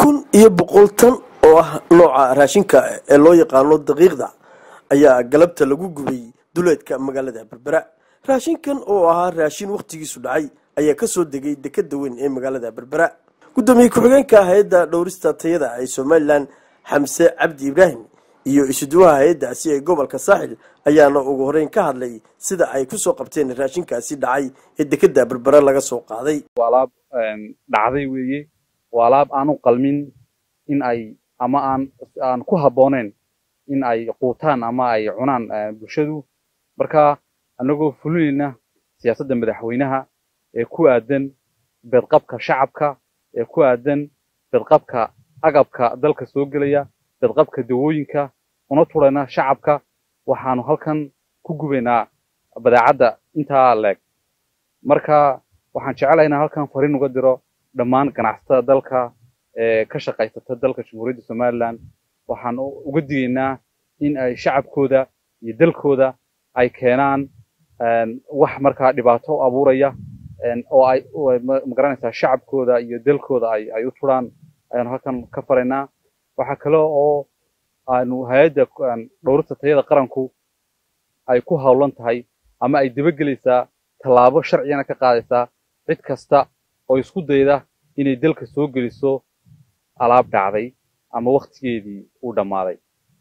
kun iyo boqol tan oo ah nooca raashinka ee loo yaqaano daqiiqda ayaa galabta lagu gubay duleedka magaalada berbera raashinkan oo ahaa raashin wakhtigiisu dhacay ayaa kasoo degay dekeda weyn ee magaalada berbera gudoomiye ku-xigeenka hay-adda dhowrista tayada ee somalilan xamse cabdi ibraahim iyo isuduwaha hay-addaasi ee gobolka saaxil ayaana ugu horeyn ka hadlay sida ay kusoo qabteen raashinkaasi dhacay ee dekeda berbera laga soo qaaday waa alaab dhacday weeye waa alaab aan u qalmin in ay ama aan aan ku habbooneyn in ay quutaan ama ay cunaan bulshadu marka annagoo fulinayna siyaasadda madaxweynaha ee ku aadan bedqabka shacabka ee ku aadan bedqabka agabka dalka soo gelaya bedqabka dawooyinka una turayna shacabka waxaanu halkan ku gubaynaa badeecadda intaa leeg marka waxaan jecelahay inaan halkan fariin uga diro dhammaan ganacsatada dalka ee ka shaqaysata dalka jamhuuriyadda somalilan waxaan uga digaynaa in ay shacabkooda iyo dalkooda ay keenaan wax markaa dhibaato abuuraya oo ay magaranaysaa shacabkooda iyo dalkooda ay ay u turaan ayaanu halkan ka faraynaa waxaa kale oo aanu hay-adda dhowrista tayada qaranku ay ku howlan tahay ama ay dabagelaysaa tallaabo sharcigana ka qaadaysaa cid kasta oo isku dayda inay dalka soo geliso alaab dhacday ama wakhtigeedii uu dhammaaday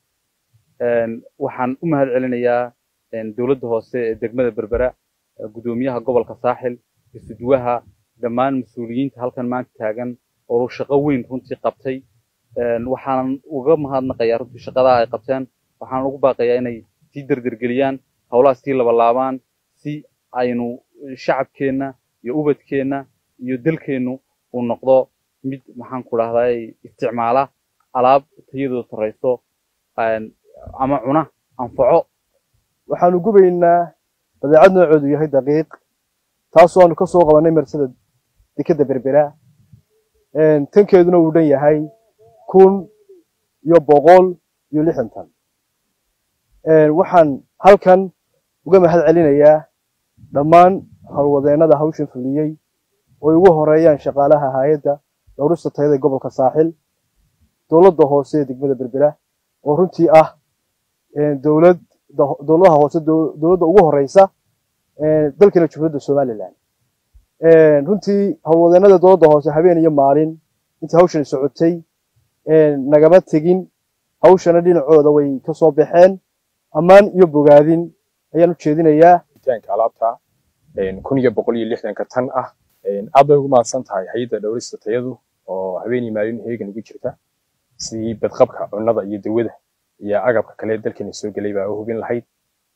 waxaan u mahad celinayaa dowladda hoose ee degmada berbera guddoomiyaha gobolka saaxil isuduwaha dhammaan mas-uuliyiinta halkan maanta taagan oo shaqo weyn runtii qabtay waxaanan uga mahadnaqayaa runtii shaqadaa ay qabteen waxaan ugu baaqayaa inay sii derdergeliyaan howlaha sii labalaabaan si aynu shacabkeenna iyo ubadkeenna iyo dalkeennu uu noqdo mid maxaan ku dhahday isticmaala alaab tayadooda sarrayso ama cuna anfaco waxaanu gubaynaa badeecad noocoodu yahay daqiiq taasoo aanu ka soo qabanay marsada dekeda berbera tankeeduna uu dhan yahay kun iyo boqol iyo lixdan tan waxaan halkan uga mahad celinayaa dhammaan howlwadeennada hawshan fuliyey ooy ugu horeeyaan shaqaalaha hay-adda dhowrista tayada gobolka saaxil dowladda hoose ee degmada berbera oo runtii ah dowlad dowladaha hoose dowladda ugu horeysa dalkeena jumhuuriyadda somalilan runtii howlwadeennada dowladda hoose habeen iyo maalin intii hawshani socotay nagama tegin hawshana dhinacooda way ka soo baxeen ammaan iyo bogaadin ayaan u jeedinayaa alaabta kun iyo boqol iyo lixdanka tan ah aad bay ugu mahadsan tahay hay-adda dhowrista tayadu oo habeen iyo maalin heegan ugu jirta sidii badqabka cunnada iyo dawada iyo agabka kale dalkeena soo gelay baa u hubin lahayd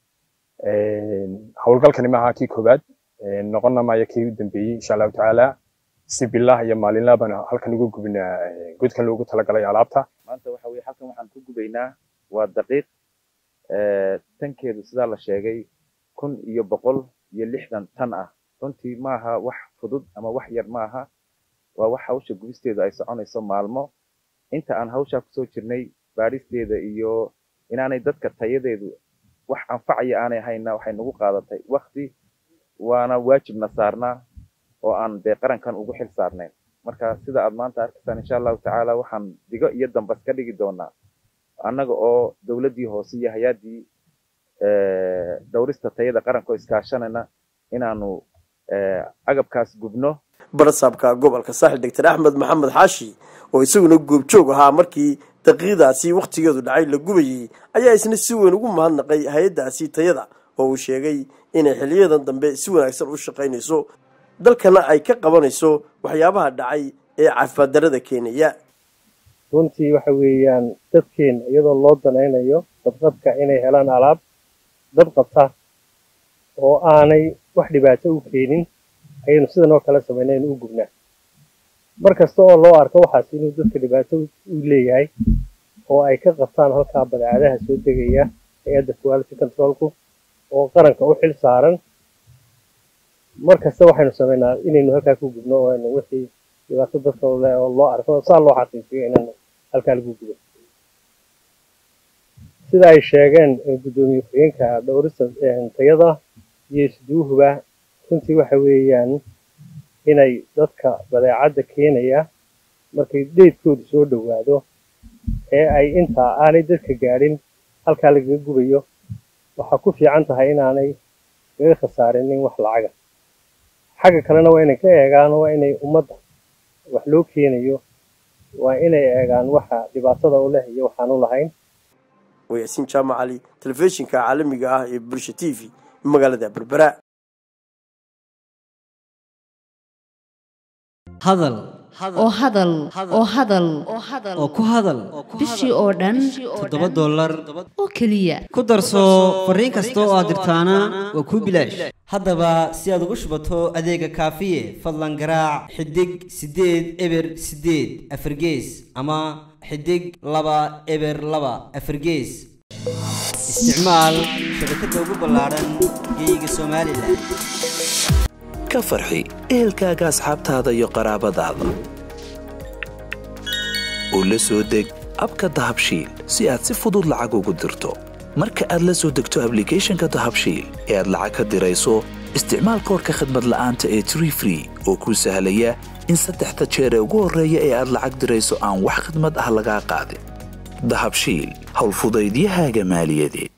howlgalkani maaha kii koowaad noqonna maayo kii u dambeeyey insha allahu tacaala si bilah iyo maalinlaa baan halkan uga gubinaa godkan loogu talagalay alaabta maanta waxa weye halkan waxaan ku gubaynaa waa daqiiq tankeedu sidaa la sheegay kun iyo boqol iyo lixdan tan ah runtii maaha wax fudud ama wax yar maaha waa wax hawsha gubisteedu ay soconayso maalmo inta aan hawshaa kusoo jirnay baadhisteeda iyo inaanay dadka tayadeedu wax anfacaya aanay hayna waxay nagu qaadatay wakti waana waajibna saarnaa oo aan dee qarankan ugu xil saarnayn marka sida aad maanta arkaysaan insha allahu tacaala waxaan digo iyo dambas ka dhigi doonaa annaga oo dowladdii hoose iyo hay-addii dhowrista tayada qaranka oo iskaashanayna inaanu agabkaas gubno barasaabka gobolka saaxil doctor axmed maxamed xaashi oo isaguna goobjoog ahaa markii daqiiqdaasi wakhtigeedu dhacay la gubayey ayaa isna si weyn ugu mahadnaqay hay-addaasi tayada oo uu sheegay inay xiliyadan dambe si wanaagsan u shaqaynayso dalkana ay ka qabanayso waxyaabaha dhacay ee caafimaad darada keenaya runtii waxa weeyaan dadkeena iyadoo loo danaynayo dadqabka inay helaan alaab dad qabta oo aanay wax dhibaato u keenin ayaynu sidan oo kale samaynaynu u gubnaa mar kasta oo loo arko waxaas inuu dadka dhibaato u leeyahay oo ay ka qabtaan halkaa badeecadaha soo degaya hay-adda quality controlku oo qaranka u xil saaran mar kasta waxaynu samaynaa inaynu halkaa ku gubno oo aynu wixii dhibaato dadka le oo loo arko saa loo xaqiijiyo inaynu halkaa lagu gubo sida ay sheegeen guddoomiye ku-xigeenka dhowrista tayada iyo isduuhuba runtii waxa weeyaan inay dadka badeecadda keenaya markay deydkoodu soo dhowaado ee ay intaa aanay dadka gaadhin halkaa lagaga gubayo waxaa ku fiican tahay inaanay kaga khasaarinin wax lacaga xagga kalena waa inay ka eegaan waa inay ummadda wax loo keenayo waa inay eegaan waxa dhibaatada u leh iyo waxaan u lahayn waa yaasiin jaamac cali telefishinka caalamiga ah ee bulsha t v magaalada berbera hadal oo hadal oo hadal oo ku hadal bishii oo dhan toddoba dollar oo keliya ku darso fariin kasta oo aad dirtaana waa kuu bilaash haddaba si aad ugu shubato adeega kaafiye fadlan garaac xidig siddeed eber siddeed afargees ama xidig laba eber laba afargees isticmaal shabakadda ugu ballaadhan geeyiga somalilan ka farxi ehelkaaga asxaabtaada iyo qaraabadaada oo la soo deg abka dahabshiil si aad si fudud lacag ugu dirto marka aad la soo degto ablicathonka dahabshiil ee aad lacag ka dirayso isticmaal koorka khadmad la'aanta ee tree free oo kuu sahlaya in saddexda jeer ee ugu horreeya ee aad lacag dirayso aan wax khidmad ah lagaa qaadin dahabshiil howlfudaydiyahaaga maaliyadeed